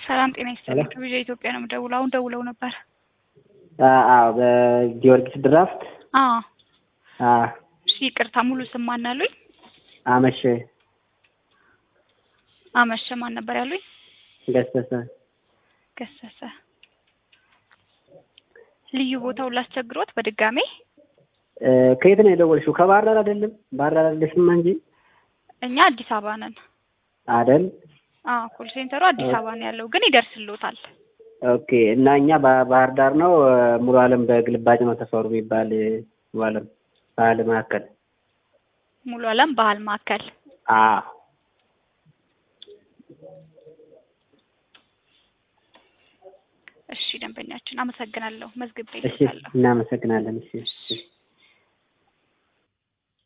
ሰላም ጤና ይስጥልኝ። ከቪዛ ኢትዮጵያ ነው የምደውለው። አሁን ደውለው ነበር። አዎ በጊዮርጊስ ድራፍት አዎ አዎ እሺ፣ ይቅርታ ሙሉ ስም ማን አሉኝ? አመሸ አመሸ ማን ነበር ያሉኝ? ገሰሰ ገሰሰ። ልዩ ቦታውን ላስቸግሮት በድጋሜ እ ከየት ነው የደወልሽው? ከባህር ዳር አይደለም? ባህር ዳር አይደለሽም እንጂ እኛ አዲስ አበባ ነን። አይደል? አዎ ኮል ሴንተሩ አዲስ አበባ ነው ያለው፣ ግን ይደርስልዎታል። ኦኬ። እና እኛ ባህር ዳር ነው ሙሉ አለም በግልባጭ ነው ተፈሩ የሚባል ሙሉ አለም ባህል ማዕከል ሙሉ አለም ባህል ማዕከል አዎ እሺ፣ ደንበኛችን አመሰግናለሁ። መዝግቤ እሺ፣ ይልካለሁ። እናመሰግናለን። እሺ እሺ